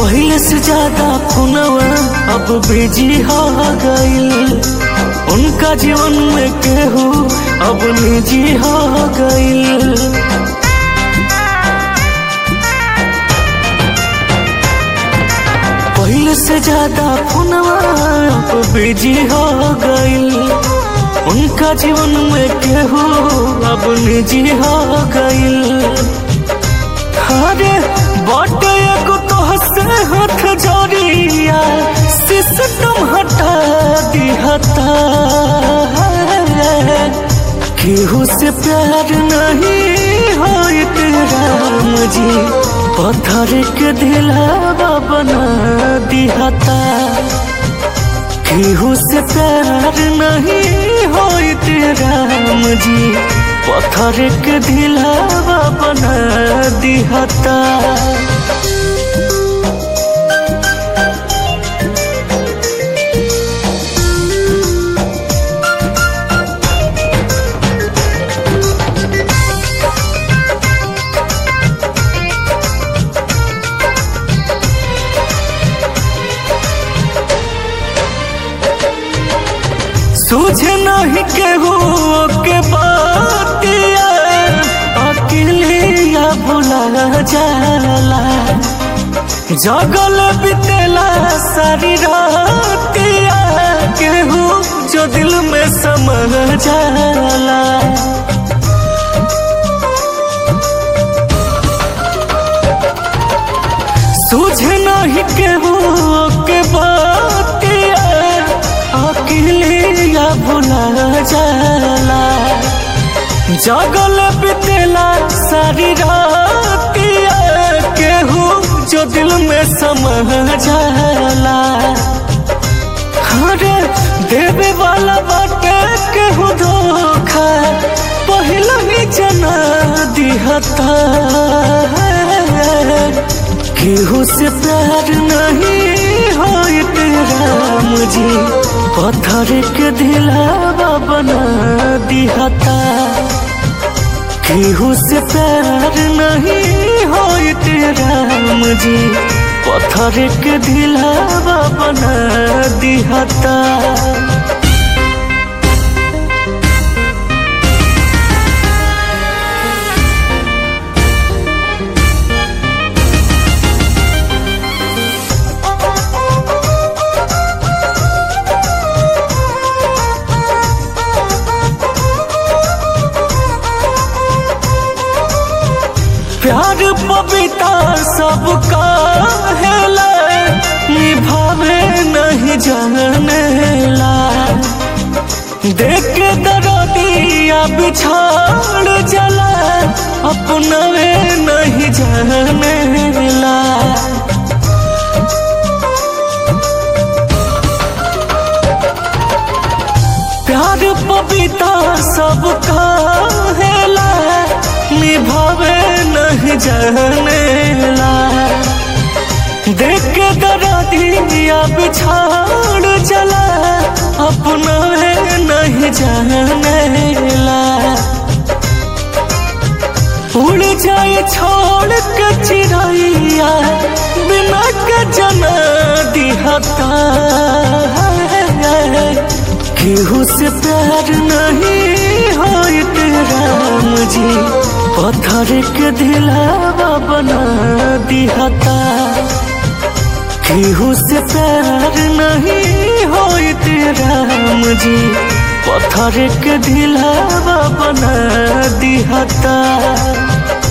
पहले से ज्यादा फोनवा अब बिजी हो गईल उनका जीवन में केहू अब निजी हो गईल पहले से ज्यादा फोनवा अब बिजी हो गईल उनका जीवन में केहू अब निजी हो गईल अरे बाटे एगो तो हंसे हाथ जोड़िया सिस्टम हटा दिहता केहू से प्यार नहीं होइत राम जी पत्थर के दिलावा बना दिहता केहू से प्यार नहीं होइत राम जी पत्थर के दिलावा बना दिहता सूझे नहीं केहू के बातिया अकेलिया भुला जाला जगल बितेला सारी रातिया केहू जो दिल में समा जाला सूझे नहीं केहू के बातिया अकेलिया भुला जाला जगल बितेला सारी रातिया केहू जो दिल में समा जाला अरे देवे वाला बाटे केहू धोखा पहला ही जना दिहता केहू से प्यार नहीं होइत राम जी पत्थर के दिलावा बना दिहता केहू से प्यार नहीं होइत राम जी पत्थर के दिलावा बना दिहता प्यार पविता सबका हेला निभावे नहीं जानेला देख के दरदिया बिछाड़ जला अपनवे नहीं जानेला प्यार पविता सबका हेला निभावे नहीं जानेला देख के दरदिया बिछाड़ जला अपना नहीं जानेला उड़ जाए छोड़ के चिड़ैया बिना के जना दिहता केहू से प्यार नहीं होइत राम जी पत्थर के दिलावा बना दिहता केहू से प्यार नहीं होइत राम जी पत्थर के दिलावा बना दिहता